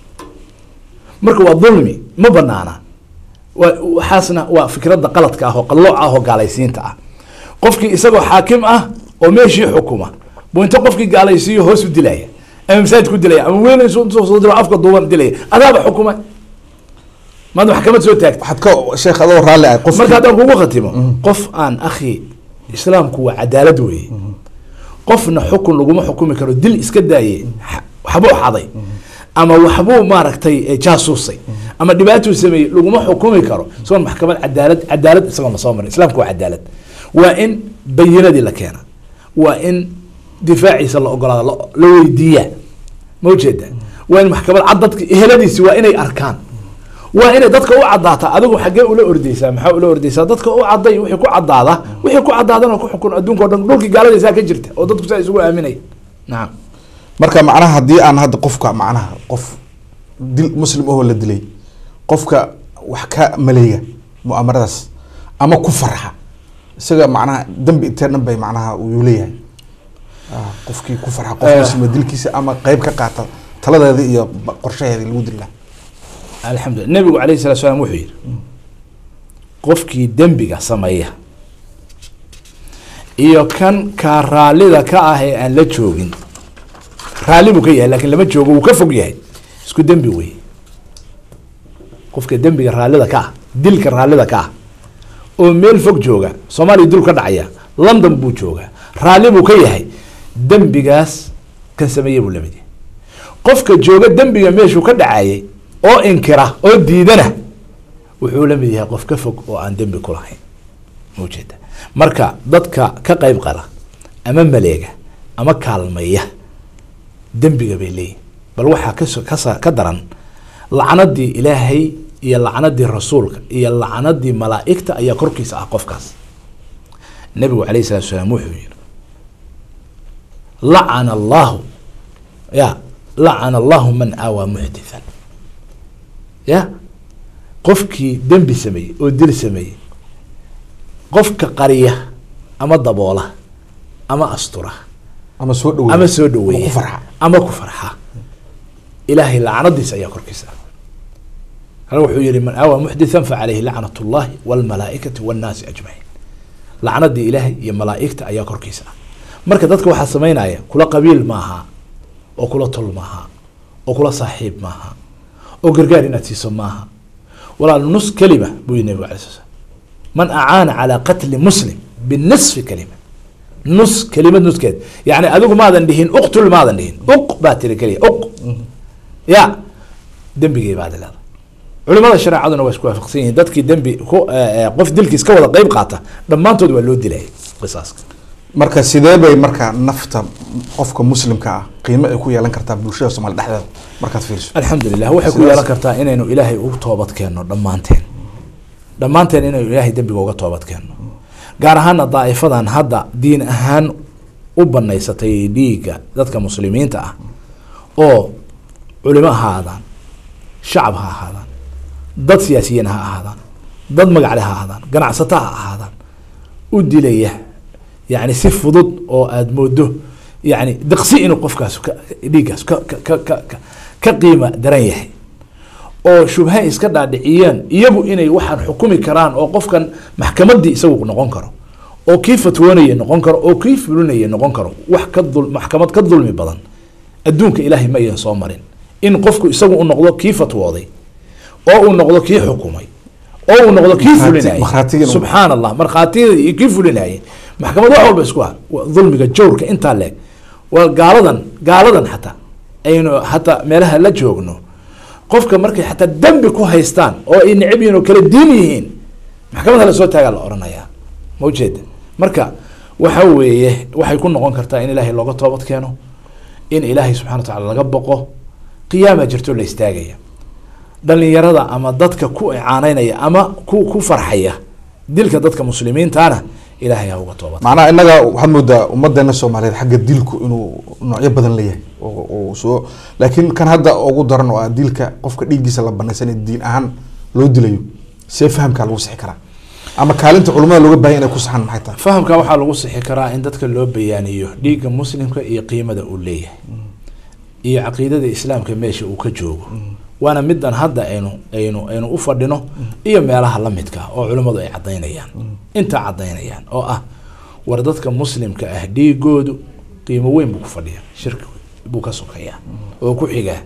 marka waa dulmi ma banaana wa waxaasna waa fikradda qaladka ah oo qallooc ah oo gaalaysiinta ah qofkii isagoo xaakim ah oo meeshii xukuma buu inta qofkii gaalaysiiyo hoos u dilaya ama masaajid ku dilaya ama weel soo dilo afka duuban dilaya adaaba xukuma maad maxkamad soo taagta waxaad ka sheekh adoo raalli ah qof marka haddaan kugu khatimo qof aan akhi islaamku waa cadaalad weeye qofna xukun laguma xukumi karo dil iska daaye waxbuu xaday ama waxbuu maaragtay jaasuusay ama dhibaatuu sameeyey laguma xukumi karo isagoon maxkamad cadaalad cadaalad isagoon lasoo marin islamku waa cadaalad waa in bayinadii la keena waa in difaaciisa la ogolaada la weydiiya ma ujeeda waa in maxkamad cad dadka eheladiisi waa inay arkaan waa inay dadka u caddaata adigu xaggee ula ordeysaa maxaa ula ordeysaa dadka u cadday wixii ku caddaada wixii ku caddaadana ku xukun adduunka o dhan dhulkii gaaladaysaa ka jirta oo dadku saa isugu aaminaya nacam marka macnaha haddii aan hadda qofka macnaha qof dil muslim ahoo la dilay qofka wax ka maleeya mu'amaradaas ama ku farxa isaga macnaha dambi intee dhan bay macnaha uu leeyahay qofkii ku farxa qof muslima dilkiisa ama qeyb ka qaata taladeeda iyo qorshaheeda lagu dili laha alxamdulillah nebigu alayh salatu salaam wuxuu yihi qofkii dembiga sameeya iyo kan kaa raallida ka ah ee aan la joogin raalli buu ka yahay lakin lama joogo wuu ka fog yahay isku dembi wey qofka dembiga raallida ka ah dilka raallida ka ah oo meel fog jooga soomaaliya dul ka dhacaya london buu joogaa raalli buu ka yahay dembigaas kan sameeye buu lamid yahay qofka jooga dembiga meeshuu ka dhacayay oo inkira oo diidana wuxuu la mid yahay qof ka fog oo aan dembi ku lahayn maujeeda marka dadka ka qeyb qala ama maleega ama kaalmaya dembiga bay leeyihin bal waxaa kaso kasa ka daran lacnadii ilaahay iyo lacnadii rasuulka iyo lacnadii malaa'igta ayaa korkiisa ah qofkaas nabigu alayh salatu salaam wuxuu yihi lacana allahu ya lacana allahu man aawaa muxdithan ya qofkii dembi sameeyey oo dil sameeyey qofka qariya ama daboola ama astura ama soo dhaweey ama soo dhaweeya ku farxa ama ku farxa ilaahay lacnadiisa ayaa korkiisa hal wuxuu yihi man aawaa muxdithan facaleyhi lacnat اllahi wاlmalaaikati wاnnaasi ajmaciin lacnadii ilaahay iyo malaaigta ayaa korkiisa ah marka dadka waxaa sameynaya kula qabiil maaha oo kula tol maaha oo kula saaxiib maaha oo gargaar inaad siiso maaha walaal nus kelima buu yihi nabig alay sl slam man acaana calaa qatli muslim binisfi kelima nus kelimad nuskeed yani adigu maadan dhihin uqtul maadan dhihin uq baa tiri keliya uq ya dembigay baad leedahay culimada shareecaduna waa isku waafaqsan yihiin dadkii dembi ku qof dilkiis ka wada qeyb qaata dhammaantood waa loo dilaya qisaaska marka sidee bay marka nafta qofka muslimka ah qiimo ay ku yeelan kartaa bulshada soomali dhexdeeda markaad fiiriso alxamdulilah waxay ku Sidaas- yeelan kartaa inaynu ilaahay u toobad keenno dhammaanteen dhammaanteen inaynu ilaahay dembiga uga toobad keenno gaar ahaana daa'ifadan hadda diin ahaan u banaysatay dhiigga dadka muslimiinta ah oo culimo ha ahaadaan shacab ha ahaadaan dad siyaasiyiin ha ahaadaan dad magacle ha ahaadaan ganacsato ha ahaadaan u dilaya yani si fudud oo aada moodo yani diqsi inuu qofkaas ka- dhiiggaas ka ka ka ka ka- ka qiima daran yahay oo shubha iska dhaadhiciyeen iyagu inay waxaan xukumi karaan oo qofkan maxkamadii isagu noqon karo oo kii fatwoonaya noqon karo oo kii fulinaya noqon karo wax ka dul maxkamad ka dulmi badan adduunka ilaahay ma ayan soo marin in qofku isagu u noqdo kii fatwooday oo uu noqdo kii xukumay oo uu noqdo kii Markhaati- fulinayay markhaatigana- subxaan allah markhaatiyada iyo kii fulinayay maxkamad wax walba isku ah Waa dulmiga jawrka intaa leeg waa gaaladan gaaladan xataa aynu hataa meelaha la joogno qofka markay xataa dembi ku haystaan oo ay necab yihiin oo kala diin yihiin maxkamadda lasoo taagaa la odhanayaa ma ujeeda marka waxa weeye waxay ku noqon kartaa in ilaahay looga toobad keeno in ilaahay subxana wa tacaala laga boqo qiyaama jirto la istaagaya dhalinyarada ama dadka ku icaaneynaya ama ku ku farxaya dilka dadka muslimiintana ilaahay ha uga toobad macnaha innaga waxaad moodaa ummadeena soomaaliyeed xagga dilku inuu noocyo badan leeyahay oo- oo soo laakiin kan hadda ugu daran oo ah dilka qofka dhiiggiisa la banaysan ee diin ahaan loo dilayo see fahamkaa lagu sixi karaa ama kaalinta culimada looga baahan inay ku saxan maxay tahay fahamka waxaa lagu sixi karaa in dadka loo bayaaniyo dhiigga muslimka iyo qiimada uu leeyahay iyo caqiidada islaamka meesha uu ka joogo waana midan hadda aynu aynu aynu u fadhino iyo meelaha lamidka ah oo culimmadu ay cadaynayaan intaa cadaynayaan oo ah war dadka muslimka ah dhiigoodu qiimo weyn buu ku fadhiya shirki buu ka sokeeyaa oo ku xigaa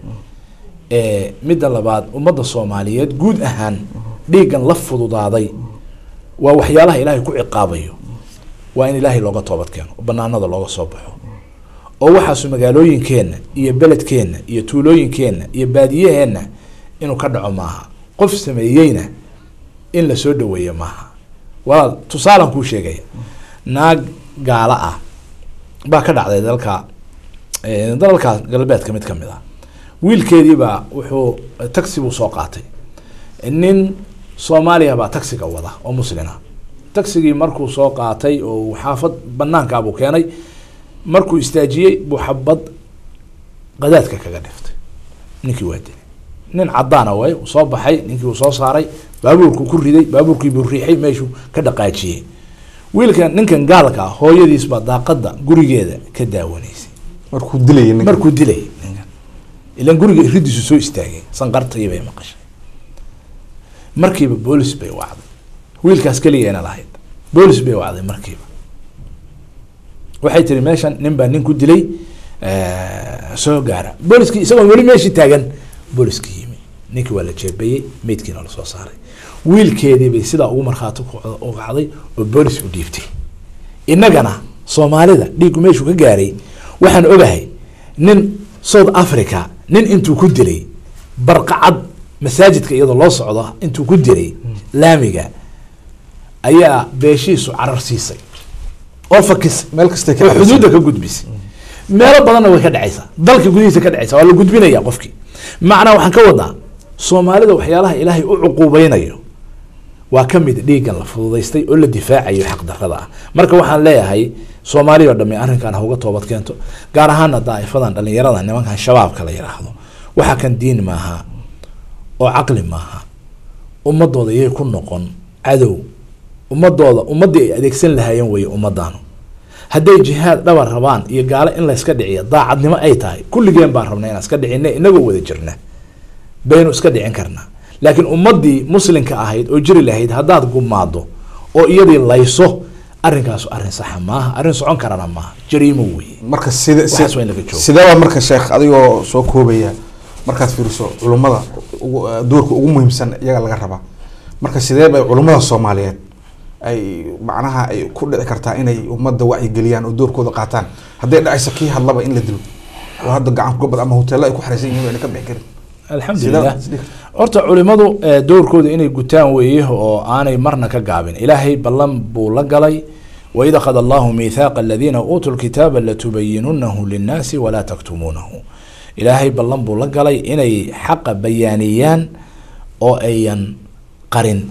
Eh, midda labaad ummadda soomaaliyeed guud ahaan dhiiggan la fududaaday waa waxyaalaha ilaahay ku ciqaabayo waa in ilaahay looga toobad keeno oo banaanada looga soo baxo oo waxaasu magaalooyinkeenna iyo beledkeenna iyo tuulooyinkeenna iyo baadiyaheenna inuu ka dhaco maaha qof sameeyeyna in lasoo dhaweeyo maaha walaal tusaalan kuu sheegaya naag gaalo ah baa ka dhacday dalka eh, dalalka galbeedka mid ka mid ah wiilkeediibaa wuxuu taxi buu soo qaatay nin soomaaliya baa taxiga wada oo muslina taxigii markuu soo qaatay oo uu xaafad banaankaabuu keenay markuu istaajiyey buu xabad qadaadka kaga dhiftay ninkii waa dilay nin cadaana way uu soo baxay ninkii uu soo saaray baabuurku ku riday baabuurkii buu riixay meeshuu ka dhaqaajiyey wiilkan ninkan gaalka ah hooyadiis baa daaqada gurigeeda ka daawanaysay markuu dilayay ninka markuu dilay ninkan ilan guriga iridiisu soo istaagay sanqartayii bay maqashay markiiba boolis bay wacday wiilkaas keligeena lahayd boolis bay wacday markiiba waxay tiri meeshan nin baa nin ku dilay soo gaara booliskii isagoo weli meeshii taagan booliskii yimi ninkii waa la jeebeeyey meydkiina lasoo saaray wiilkeedii bay sidaa ugu markhaati u kacday oo boolis u dhiibtay innagana soomaalida dhiiggu meeshuu ka gaaray waxaan ogahay nin south africa nin intuu ku dilay barqacad masaajidka iyadoo loo socdo intuu ku dilay laamiga ayaa beeshiisu carar siisay oo fakisay meel kastay ka oo dhacaysaa. xuduudda ka gudbisay meelo badanna way ka dhacaysaa dalka gudihiisa ka dhacaysa waa la gudbinaya qofkii macnaa waxaan ka wadnaa soomaalida waxyaalaha ilaahay u cuquubeynayo waa ka mid dhiiggan la fududaystay oo la difaacayo xaqdarrada ah marka waxaan leeyahay soomaaliya oo dhamme arrinkan ha uga toobad keento gaar ahaana daa'ifadan dhallinyarada nimankan shabaabka la yidhaahdo waxa kan diin maaha oo caqli maaha ummadooda yay ku noqon cadow ummadooda ummaddii ay adeegsan lahaayeen weeye ummadaanu hadday jihaad dhabar rabaan iyo gaalo in layska dhiciyo daacadnimo ay tahay kulligeen baan rabna inaan iska dhicina inagoo wada jirna baynu iska dhicin karnaa laakiin ummadii muslimka ahayd oo jiri lahayd haddaad gumaado oo iyadii layso arrinkaasu arrin saxa maaha arrin socon karana maaha jariimo weeye marka sida Waxaas waa in laga joogo. sidee baa marka sheekh adigoo soo koobaya markaad fiiriso culummada ugu- eh, doorka ugu muhiimsan iyaga laga rabaa marka sidee bay culummada soomaaliyeed ay macnaha ay ku dhici kartaa inay ummadda wacyigeliyaan oo doorkooda qaataan hadday dhacayso kii hadlaba in la dilo oo hadda gacan gobol ama hoteelo ay ku xaraysan yihiin ayna ka bixi karin alxamdulilah Sidee- horta culimadu eh, doorkooda inay gutaan weeye oo aanay marna ka gaabin ilaahay ballan buu la galay waid akhad allahu miithaaqa aladiina uutuu lkitaaba latubayinunahu linnaasi walaa taktumuunahu ilaahay ballan buu la galay inay xaqa bayaaniyaan oo ayan qarin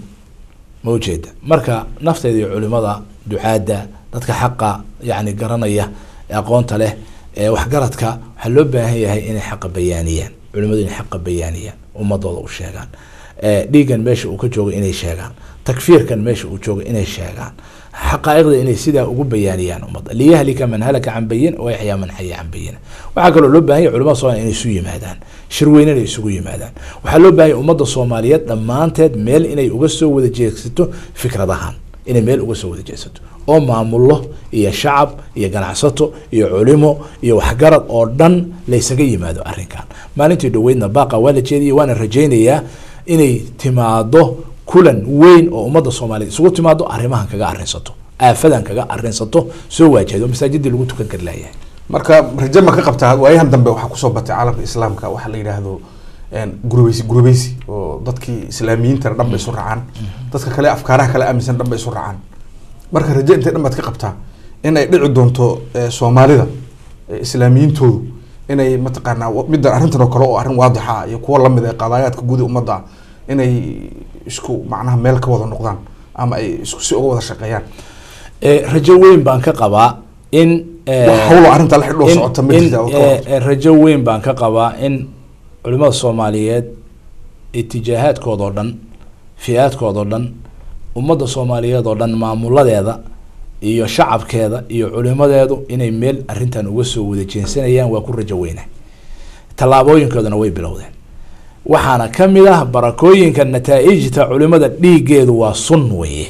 ma ujeeda marka nafteeda iyo culimada ducaadda dadka xaqa yani garanaya ee aqoonta leh ee waxgaradka waxaa loo baahan yahay inay xaqa bayaaniyaan culimadu inay xaqa bayaaniyaan ummadooda u sheegaan ee dhiiggan meesha uu ka joogo inay sheegaan takfiirkan meesha uu joogo inay sheegaan xaqaa'iqda inay sidaa ugu bayaaniyaan ummadda liyahlika man halaka can bayin wa yaxyaa man xaya can bayina waxaa kaloo loo baahan yahay culimada soomaliya inay isu yimaadaan shirweyne inay isugu yimaadaan waxaa loo baahan yahay ummadda soomaaliyeed dhammaanteed meel inay uga soo wada jeegsato fikradahan inay meel uga soo wada jeegsato oo maamullo iyo shacab iyo ganacsato iyo culimo iyo waxgarad oo dhan laysaga yimaado arrinkan maalintii dhoweydna baaqa waa la jeediyay waana rajaynayaa inay timaado kulan weyn oo ummadda soomaaliyeed isugu timaado arrimahan kaga arrinsato aafadan kaga arrinsato soo waajahdo masaajidii lagu tukan kari layahay marka raje ma ka qabtaa waayahan dambe waxaa kusoo batay caalamka islaamka waxaa la yidhaahdo een, gurubeysi gurubeysi oo dadkii islaamiyiintana dhan bay isu raacaan dadka kale afkaaraha kale aaminsan dhan bay isu raacaan marka raje intay dhan baad ka qabtaa in ay dhici doonto eh, soomaalida eh, islaamiyiintoodu inay mataqaanaa wa- middan arrintan oo kale oo arrin waadixa ah iyo kuwa lamid ee qadaayaadka guud ee ummadda ah inay isku macnaha meel ka wada noqdaan ama ay isku si uga wada shaqeeyaan Eh, rajo weyn baan ka qabaa in eh, wax hawlo arrinta la xidhoo in- socota ma in, jirta oo ka eh, warqabto. eh, rajo weyn baan ka qabaa in culimada soomaaliyeed itijaahaadkooda oo dhan fi-aadkooda oo dhan ummadda soomaaliyeed oo dhan maamuladeeda iyo shacabkeeda iyo culimadeedu inay meel arrintan uga soo wada jeensanayaan waa ku rajo weyna tallaabooyinkoodana way bilowdeen waxaana ka mid ah barakooyinka nataa'ijta culimada dhiiggeedu waa sun weye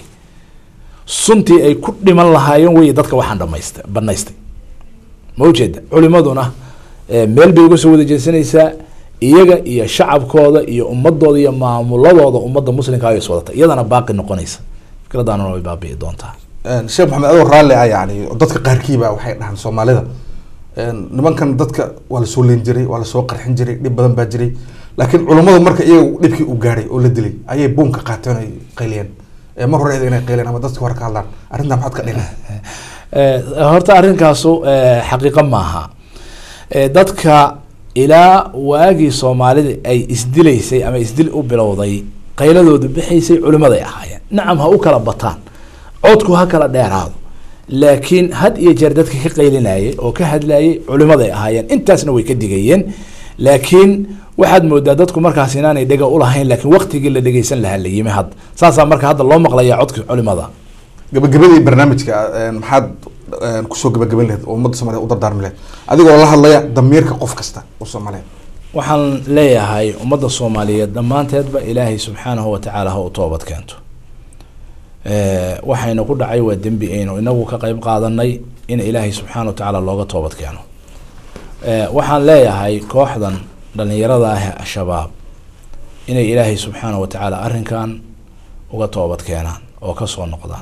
suntii ay ku dhiman lahaayeen wey dadka waxaan dhamaystay banaystay ma ujeeda culimaduna eh, meel bay uga soo wada jeesanaysaa iyaga iyo shacabkooda iyo ummadooda iyo maamuladooda ummadda muslimka ay iswadata iyadana baaqi noqonaysa fikradaanuna way baabi'i doontaa Een, sheekh maxamed adoo raalli ah yani dadka qaarkiiba waxay dhahaan soomaalida een, nimankan dadka waa lasoo leen jiray waa lasoo qarxin jiray dhib badan baa jiray laakiin culummadu marka iyaga dhibkii u gaadhay oo la dilay ayay buunka qaateen oo ay qayliyeen Ee, mar hore inay qayliyeen ama dadka hore ka hadlaan arrintaa maxaad ka dhigan Eh, horta arrinkaasu eh, xaqiiqo maaha Eh, dadka ilaa waagii soomaalida ay isdilaysay ama isdil u bilowday qayladoodu bixaysay culimaday ahaayeen nacam ha u kala bataan codku ha kala dheeraado laakiin had iyo jeer dadka ka qaylinayay oo ka hadlayay culimaday ahaayeen intaasna way ka digayeen laakiin waxaad moodaa dadku markaas inaanay dhega ulahayn laakiin waktigii la dhegeysan lahaa la yimi hadda saasaa marka hadda loo maqlaya codka culimada gabagabadii barnaamijka een, maxaad een, kusoo gabagaban lahayd oo ummadda soomaaliyeed u dardaarmi lahayd adigoo la hadlaya damiirka qof kasta oo soomaaliyeed waxaan leeyahay ummadda soomaaliyeed dhammaanteedba ilaahay subxaanahu watacaala ha u toobad keento waxayna ku dhacay waa dembi aynu inagu ka qeyb qaadanay in ilaahay subxaana wa tacaala looga toobad keeno waxaan leeyahay kooxdan dhalinyarada ah ee al-shabaab inay ilaahay subxaana wa tacaala arrinkan uga toobad keenaan oo kasoo noqdaan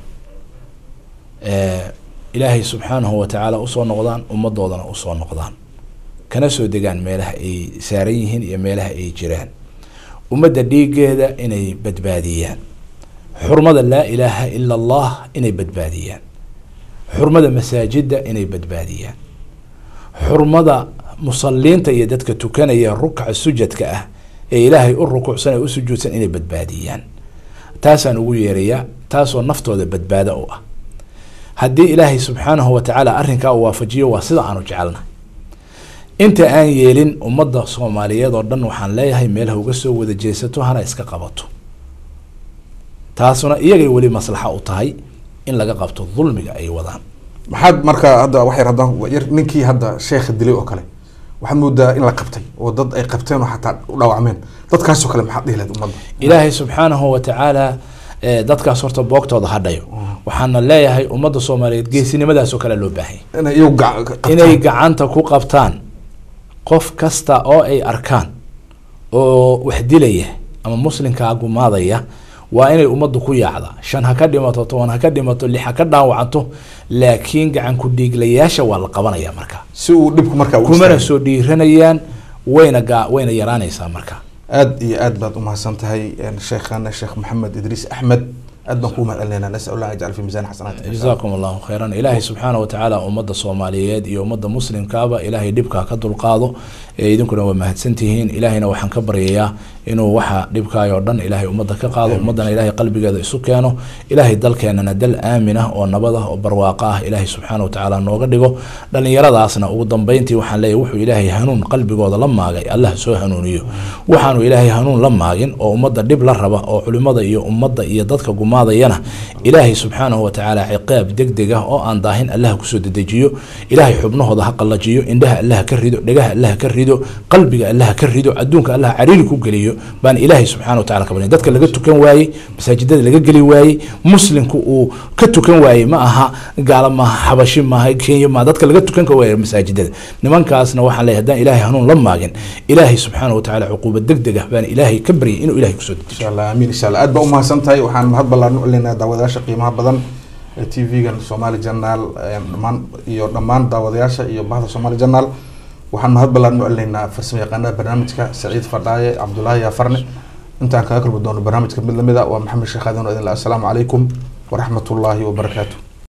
ilaahay subxaanahu wa tacaala usoo noqdaan ummadoodana usoo noqdaan kana soo degaan meelaha ay saaran yihiin iyo meelaha ay jiraan ummadda dhiigeeda inay badbaadiyaan xurmada laa ilaaha ila allah inay badbaadiyaan xurmada masaajida inay badbaadiyaan xurmada musaliinta iyo dadka tukanaya rukca sujadka ah ee ilaahay u rukuucsan ee u sujuudsan inay badbaadiyaan taasaan ugu yeerayaa taasoo naftooda badbaado u ah haddii ilaahay subxaanahu wa tacaala arrinkaa uu waafajiyo waa sida aanu jecelnahay inta aan yeelin ummadda soomaaliyeed oo dhan waxaan leeyahay meelaha uga soo wada jeesato hana iska qabato taasuna iyagay weli maslaxa u tahay in laga qabto dulmiga ay wadaan maxaad marka hadda waxay haddaan yar ninkii hadda sheekha dilay oo kale waxaad moodaa in la qabtay oo dad ay qabteen oo xataa u dhaawacmeen dadkaasoo kale maxaad dhihi lahayd ummadda ilaahay subxaanahu wa tacaala dadkaas horta boogtooda hadhayo waxaana leeyahay ummadda soomaaliyeed geesinimadaasoo kale loo baahanya inay iyagu gac- qabtaan. inay gacanta ku qabtaan qof kasta oo ay arkaan oo wax dilaya ama muslimkaa gumaadaya waa inay ummaddu ku yaacda shan ha ka dhimato toban ha ka dhimato lix ha ka dhaawacanto laakiin gacan ku dhiiglayaasha waa la qabanaya marka si uu dhibku markaa u kumana istaago. soo dhiiranayaan wayna ga wayna yaraanaysaa marka aad iyo aad baad umahadsan tahay sheekhana sheekh maxamed idriis axmed aad baan kuu mahad celinayna nasal allah yajcal fi miisaan xasanaati jazakum allahu khayran ilaahay subxaana watacaala ummadda soomaaliyeed iyo ummadda muslimkaaba ilaahay dhibkaa ka dulqaado ee idinkuna waa mahadsantihiin ilaahayna waxaan ka baryayaa inuu waxa dhibkaay oo dhan ilaahay ummadda ka qaado ummaddana ilaahay qalbigeeda isu keeno ilaahay dalkeenana dal aamin ah oo nabad ah oo barwaaqo ah ilaahay subxaana watacaala nooga dhigo dhallinyaradaasna ugu dambeyntii waxaan leeyahay wuxuu ilaahay hanuun qalbigooda la maagay allah soo hanuuniyo waxaanu ilaahay hanuun la maagin oo ummadda dhib la raba oo culimada iyo ummadda iyo dadka gumaadayana ilaahay subxaanahu watacaala ciqaab degdeg ah oo aan daahin allah kusoo dedejiyo ilaahay xubnahooda ha qallajiyo indhaha allah ka rido dhegaha allah ka rido qalbiga allah ka rido adduunka allah cariiri ku geliyo baan ilaahay subxana watacala ka barya dadka laga tukan waayey masaajidada laga geli waayey muslimku uu ka tukan waayey ma aha gaala maaha xabashi maaha kenya maaha dadka laga tukan ka waayey masaajidada nimankaasna waxaan leeyahay haddaan ilaahay hanuun la maagin ilaahay subxaana watacaala cuquuba degdeg ah baan ilaahay ka baryay inuu ilaahay kusoo dejiyo insha allah amiin insha allah aad baa umahadsan tahay waxaan mahad ballaan u celinaa daawadayaasha qiimaha badan ee t v-gan somali journal dhamaan iyo dhammaan daawadayaasha iyo bahda somali journal waxaan mahad ballaan u celinaynaa farsamo yaqaanada barnaamijka saciid fadhaaye cabdulaahi yaafarne intaan kaga kulmi doono barnaamijka mid lamid a waa maxamed sheekh aadan oo idin le assalaamu calaykum waraxmat ullaahi wabarakaatu